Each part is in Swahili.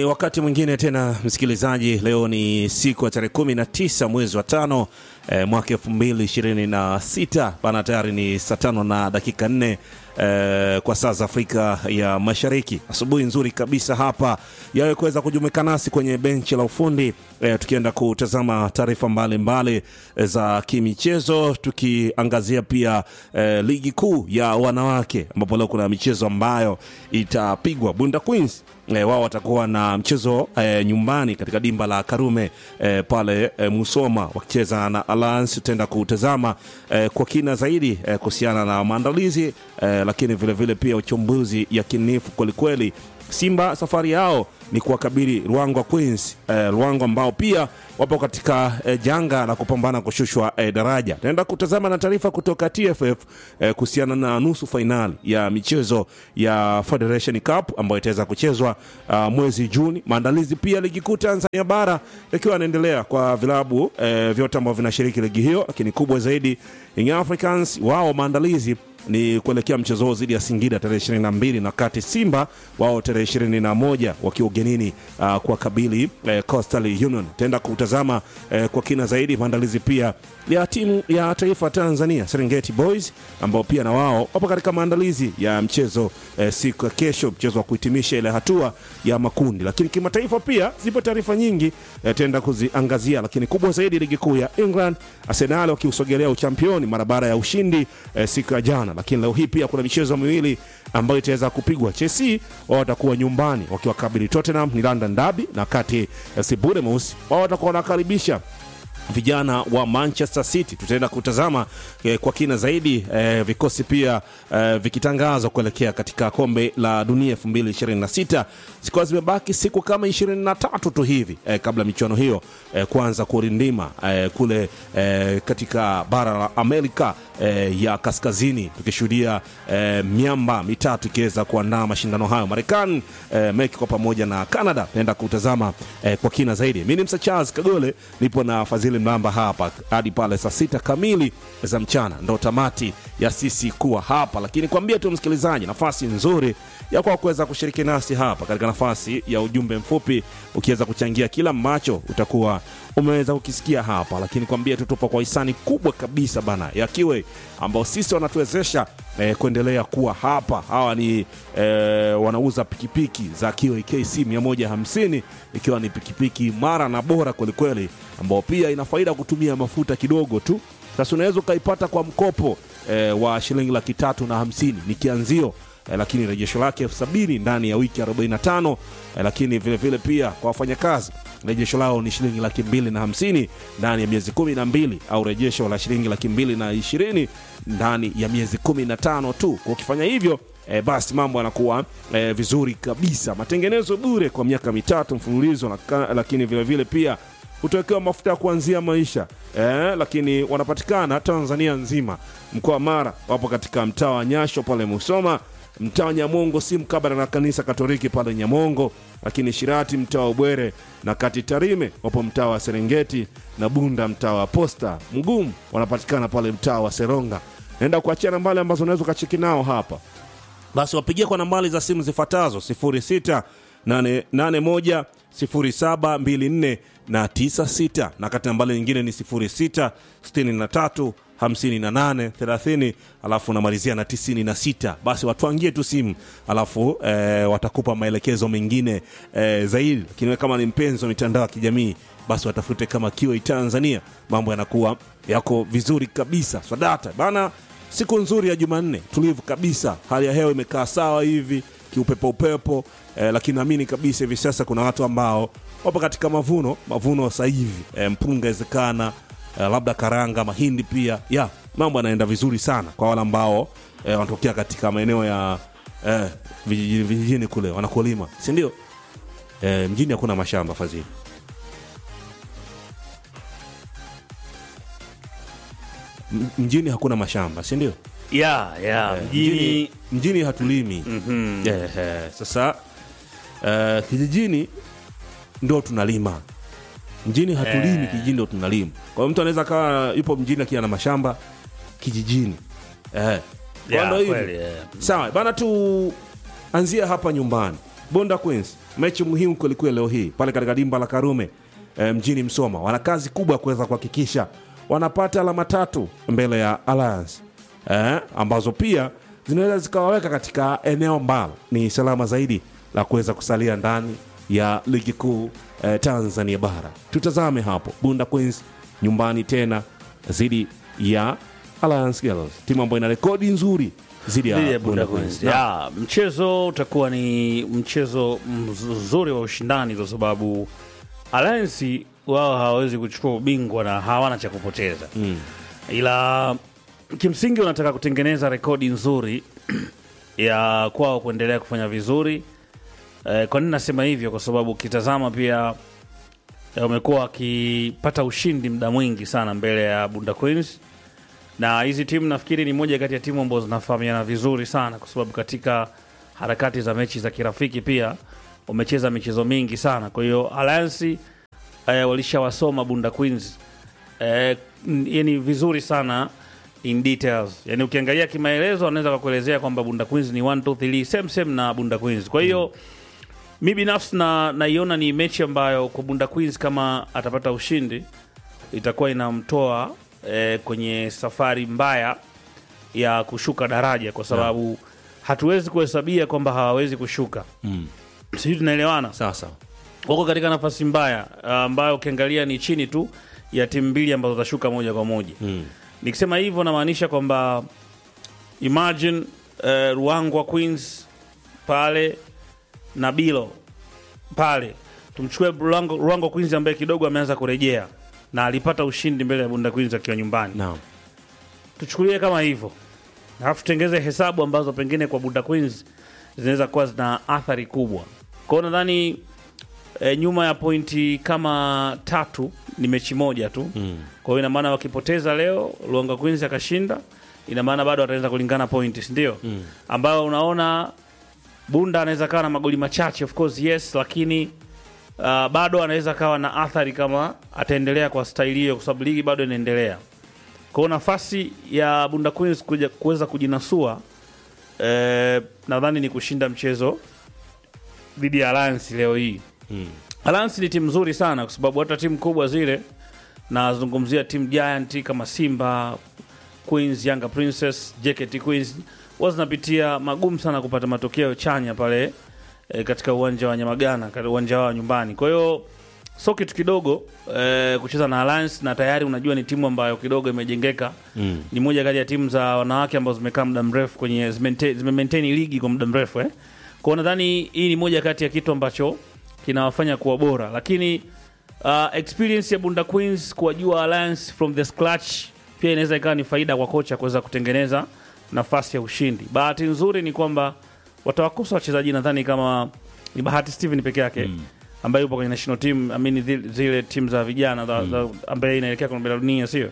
Ni wakati mwingine tena msikilizaji, leo ni siku ya tarehe kumi na tisa mwezi wa tano eh, mwaka elfu mbili ishirini na sita bana, tayari ni saa tano na dakika nne eh, kwa saa za Afrika ya Mashariki. Asubuhi nzuri kabisa hapa yawe kuweza kujumuika nasi kwenye benchi la ufundi eh, tukienda kutazama taarifa mbalimbali eh, za kimichezo, tukiangazia pia eh, ligi kuu ya wanawake ambapo leo kuna michezo ambayo itapigwa. Bunda Queens E, wao watakuwa na mchezo e, nyumbani katika dimba la Karume e, pale e, Musoma wakicheza na Alliance. Tutaenda kutazama e, kwa kina zaidi e, kuhusiana na maandalizi e, lakini vilevile vile pia uchambuzi yakinifu kwelikweli. Simba safari yao ni kuwakabili Ruangwa Queens eh, Ruangwa ambao pia wapo katika eh, janga la kupambana kushushwa eh, daraja. Tunaenda kutazama na taarifa kutoka TFF eh, kuhusiana na nusu fainali ya michezo ya Federation Cup ambayo itaweza kuchezwa uh, mwezi Juni. Maandalizi pia ligi kuu Tanzania bara yakiwa yanaendelea kwa vilabu eh, vyote ambavyo vinashiriki ligi hiyo, lakini kubwa zaidi Young Africans wao maandalizi ni kuelekea mchezo huo dhidi ya Singida tarehe ishirini na mbili na kati Simba wao tarehe ishirini na moja wakiwa ugenini uh, kwa kabili eh, Coastal Union. Tutaenda kutazama eh, kwa kina zaidi maandalizi pia ya timu ya taifa Tanzania Serengeti Boys ambao pia na wao wapo katika maandalizi ya mchezo eh, siku ya kesho, mchezo wa kuhitimisha ile hatua ya makundi. Lakini kimataifa pia zipo taarifa nyingi eh, tutaenda kuziangazia, lakini kubwa zaidi ligi kuu ya England, Arsenal wakiusogelea uchampioni mara baada ya ushindi eh, siku ya jana lakini leo hii pia kuna michezo miwili ambayo itaweza kupigwa. Chelsea wao watakuwa nyumbani wakiwakabili Tottenham, ni London Derby, na kati FC Bournemouth wao watakuwa wanakaribisha vijana wa Manchester City. Tutaenda kutazama eh, kwa kina zaidi eh, vikosi pia eh, vikitangazwa kuelekea katika kombe la dunia 2026 zikiwa zimebaki siku kama 23 tu hivi eh, kabla michuano hiyo eh, kuanza kurindima eh, kule eh, katika bara la Amerika eh, ya kaskazini tukishuhudia eh, miamba mitatu ikiweza kuandaa mashindano hayo Marekani, eh, Mexico pamoja na Canada. Naenda kutazama eh, kwa kina zaidi. Mimi ni Msa Charles Kagole, nipo na Fadhili Mlamba hapa hadi pale saa sita kamili za mchana, ndo tamati ya sisi kuwa hapa, lakini kwambia tu msikilizaji, nafasi nzuri ya kwa kuweza kushiriki nasi hapa katika nafasi ya ujumbe mfupi, ukiweza kuchangia kila ambacho utakuwa umeweza kukisikia hapa, lakini kwambia tu tupo kwa hisani kubwa kabisa bana ya Kiwe ambao sisi wanatuwezesha eh, kuendelea kuwa hapa. Hawa ni eh, wanauza pikipiki za Kiwe KC 150 ikiwa ni pikipiki mara na bora kwelikweli, ambao pia ina faida kutumia mafuta kidogo tu. Sasa unaweza ukaipata kwa mkopo eh, wa shilingi laki tatu na hamsini ni kianzio eh, lakini rejesho lake elfu sabini ndani ya wiki 45 eh, lakini vile vile pia kwa wafanyakazi rejesho lao ni shilingi laki mbili na hamsini ndani ya miezi kumi na mbili au rejesho la shilingi laki mbili na ishirini ndani ya miezi kumi na tano tu. Kwa ukifanya hivyo e, basi mambo yanakuwa e, vizuri kabisa. Matengenezo bure kwa miaka mitatu mfululizo, laka- lakini vile vile pia utawekewa mafuta ya kuanzia maisha eh, lakini wanapatikana Tanzania nzima. Mkoa wa Mara wapo katika mtaa wa Nyasho pale Musoma, mtaa wa Nyamongo si mkabala na kanisa Katoliki pale Nyamongo, lakini Shirati mtaa wa Ubwere na kati Tarime wapo mtaa wa Serengeti na Bunda mtaa wa Posta. Mgumu wanapatikana pale mtaa wa Seronga. Naenda kuachia nambari ambazo unaweza ukacheki nao hapa basi wapigie kwa nambari za simu zifuatazo 06 81 0724 na 96 na kati nambari nyingine ni 06 63 58 30 alafu unamalizia na 96 basi watuangie tu simu alafu eh, watakupa maelekezo mengine eh, zaidi lakini wewe kama ni mpenzi wa mitandao ya kijamii basi watafute kama kiwa Tanzania mambo yanakuwa yako vizuri kabisa swadata bana siku nzuri ya Jumanne, tulivu kabisa, hali ya hewa imekaa sawa hivi kiupepo upepo eh, lakini naamini kabisa hivi sasa kuna watu ambao wapo katika mavuno mavuno sasa hivi eh, mpunga inawezekana eh, labda karanga, mahindi pia ya mambo yanaenda vizuri sana kwa wale ambao eh, wanatokea katika maeneo ya eh, vijijini, vijijini kule wanakulima, si ndio? Eh, mjini hakuna mashamba fadhili M- mjini hakuna mashamba si ndio? ya ya mjini, mjini mjini hatulimi Mhm. eh, eh, sasa eh, kijijini ndo tunalima mjini hatulimi Eh. kijijini ndo tunalima kwa hiyo mtu anaweza kawa yupo mjini lakini ana mashamba kijijini eh. Kwa Ya, ndo hivyo. kweli, eh. sawa bana tuanzie hapa nyumbani Bunda Queens, mechi muhimu kwelikweli leo hii pale katika dimba la Karume e, mjini Msoma. Wana kazi kubwa ya kuweza kuhakikisha wanapata alama tatu mbele ya Alliance e, ambazo pia zinaweza zikawaweka katika eneo ambalo ni salama zaidi la kuweza kusalia ndani ya ligi kuu e, Tanzania bara. Tutazame hapo Bunda Queens nyumbani tena dhidi ya Alliance Girls, timu ambayo ina rekodi nzuri dhidi ya Dhidi ya Bunda Bunda Queens. Queens. Ya, mchezo utakuwa ni mchezo mzuri wa ushindani kwa sababu Alliance wao hawawezi kuchukua ubingwa na hawana cha kupoteza Mm. ila kimsingi wanataka kutengeneza rekodi nzuri ya kwao kuendelea kufanya vizuri. Eh, kwa nini nasema hivyo? Kwa sababu ukitazama pia eh, wamekuwa wakipata ushindi muda mwingi sana mbele ya Bunda Queens, na hizi timu nafikiri ni moja kati ya timu ambazo zinafahamiana vizuri sana, kwa sababu katika harakati za mechi za kirafiki pia wamecheza michezo mingi sana. Kwa hiyo Alliance eh, walishawasoma Bunda Queens eh, n- yani vizuri sana in details. Yani ukiangalia kimaelezo wanaweza kakuelezea kwamba Bunda Queens ni 1 2 3 same same na Bunda Queens. Kwa hiyo mi binafsi na naiona ni mechi ambayo kwa Bunda Queens kama atapata ushindi itakuwa inamtoa eh, kwenye safari mbaya ya kushuka daraja, kwa sababu hatuwezi kuhesabia kwamba hawawezi kushuka. Mm. Sijui tunaelewana? Sasa wako katika nafasi mbaya ah, ambayo ukiangalia ni chini tu ya timu mbili ambazo zitashuka moja kwa moja. mm. Nikisema hivyo namaanisha kwamba imagine eh, Ruangwa Queens pale na Bilo pale, tumchukue Ruangwa, Ruangwa Queens ambaye kidogo ameanza kurejea na alipata ushindi mbele ya Bunda Queens akiwa nyumbani naam. tuchukulie kama hivyo, alafu tutengeze hesabu ambazo pengine kwa Bunda Queens zinaweza kuwa zina athari kubwa. Kwa hiyo nadhani e, nyuma ya pointi kama tatu ni mechi moja tu Mm. kwa hiyo ina maana wakipoteza leo Luanga Queens akashinda, ina maana bado wataweza kulingana pointi, si ndio? Mm. ambayo unaona Bunda anaweza kawa na magoli machache of course yes, lakini uh, bado anaweza kawa na athari kama ataendelea kwa staili hiyo, kwa sababu ligi bado inaendelea. Kwa hiyo nafasi ya Bunda Queens kuja kuweza kujinasua eh, nadhani ni kushinda mchezo dhidi ya Alliance leo hii. Mm. Alliance ni timu nzuri sana kwa sababu hata timu kubwa zile nazungumzia timu giant kama Simba Queens, Yanga Princess, JKT Queens huwa zinapitia magumu sana kupata matokeo chanya pale e, katika uwanja wa Nyamagana, katika uwanja wao wa nyumbani. Kwa hiyo sio kitu kidogo e, kucheza na Alliance na tayari unajua ni timu ambayo kidogo imejengeka Mm. ni moja kati ya timu za wanawake ambazo zimekaa muda mrefu kwenye zimente- zimemaintain ligi kwa muda mrefu eh. Kwa hiyo nadhani hii ni moja kati ya kitu ambacho kinawafanya kuwa bora, lakini uh, experience ya Bunda Queens kuwajua Alliance from the scratch pia inaweza ikawa ni faida kwa kocha kuweza kutengeneza nafasi ya ushindi. Bahati nzuri ni kwamba watawakosa wachezaji nadhani kama ni Bahati Steven peke yake mm. ambaye yupo kwenye national team I mean, zile- zile timu za vijana za, za, ambaye inaelekea kombe la dunia sio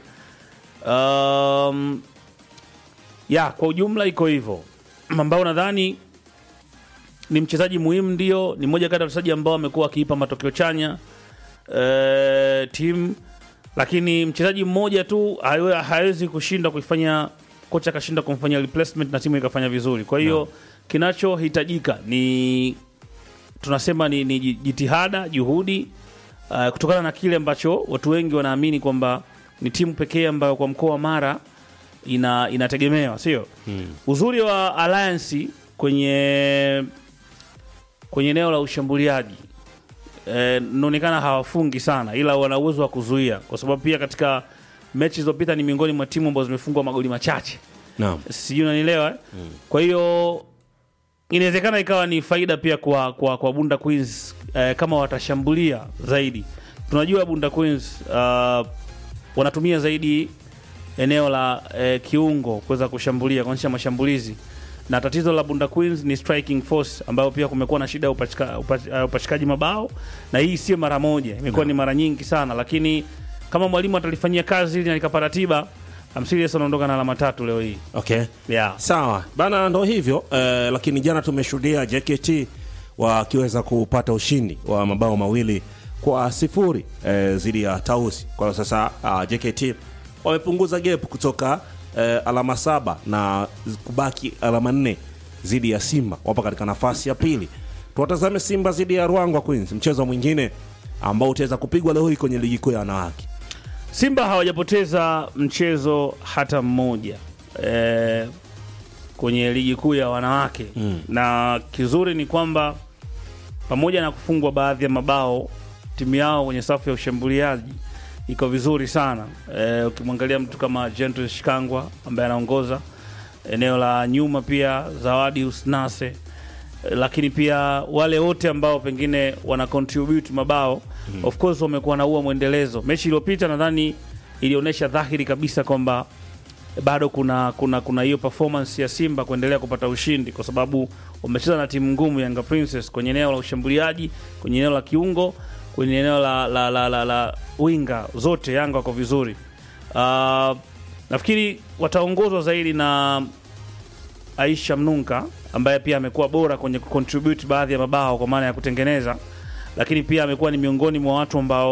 Um, ya kwa ujumla iko hivyo, ambao nadhani ni mchezaji muhimu, ndio ni mmoja kati ya wachezaji ambao amekuwa akiipa matokeo chanya eh, timu, lakini mchezaji mmoja tu hawe- hawezi kushinda kuifanya kocha akashinda kumfanyia replacement na timu ikafanya vizuri. Kwa hiyo kinachohitajika ni tunasema ni, ni jitihada, juhudi uh, kutokana na kile ambacho watu wengi wanaamini kwamba ni timu pekee ambayo kwa mkoa wa Mara ina inategemewa, sio? Mm. Uzuri wa Alliance kwenye kwenye eneo la ushambuliaji eh, inaonekana hawafungi sana, ila wana uwezo wa kuzuia, kwa sababu pia katika mechi zilizopita ni miongoni mwa timu ambazo zimefungwa magoli machache Naam. sijui unanielewa eh? Kwa hiyo inawezekana ikawa ni faida pia kwa, kwa, kwa Bunda Queens eh, kama watashambulia zaidi. Tunajua Bunda Queens uh, wanatumia zaidi eneo la eh, kiungo kuweza kushambulia kuonyesha mashambulizi, na tatizo la Bunda Queens ni striking force, ambayo pia kumekuwa na shida ya upachika, upach, uh, upachikaji mabao, na hii sio mara moja, imekuwa ni mara nyingi sana, lakini kama mwalimu atalifanyia kazi ili na likapata tiba, I'm serious anaondoka na alama tatu leo hii Okay. yeah. Sawa bana, ndo hivyo eh, lakini jana tumeshuhudia JKT wakiweza kupata ushindi wa mabao mawili kwa sifuri eh, dhidi ya Tausi. Kwa hiyo sasa ah, JKT wamepunguza gap kutoka eh, alama saba na kubaki alama nne dhidi ya Simba, wapo katika nafasi ya pili tuwatazame Simba dhidi ya Ruangwa Queens, mchezo mwingine ambao utaweza kupigwa leo hii kwenye ligi kuu ya wanawake. Simba hawajapoteza mchezo hata mmoja e, kwenye ligi kuu ya wanawake Mm. na kizuri ni kwamba pamoja na kufungwa baadhi ya mabao timu yao kwenye safu ya ushambuliaji iko vizuri sana e, ukimwangalia mtu kama Gentle Shikangwa ambaye anaongoza eneo la nyuma, pia Zawadi Usnase e, lakini pia wale wote ambao pengine wana contribute mabao of course wamekuwa na huo mwendelezo. Mechi iliyopita nadhani ilionyesha dhahiri kabisa kwamba bado kuna kuna kuna hiyo performance ya Simba kuendelea kupata ushindi kwa sababu wamecheza na timu ngumu Yanga Princess kwenye eneo la ushambuliaji, kwenye eneo la kiungo, kwenye eneo la la, la, la, la winga zote Yanga wako vizuri. Uh, nafikiri wataongozwa zaidi na Aisha Mnunka ambaye pia amekuwa bora kwenye kucontribute baadhi ya mabao kwa maana ya kutengeneza, lakini pia amekuwa ni miongoni mwa watu ambao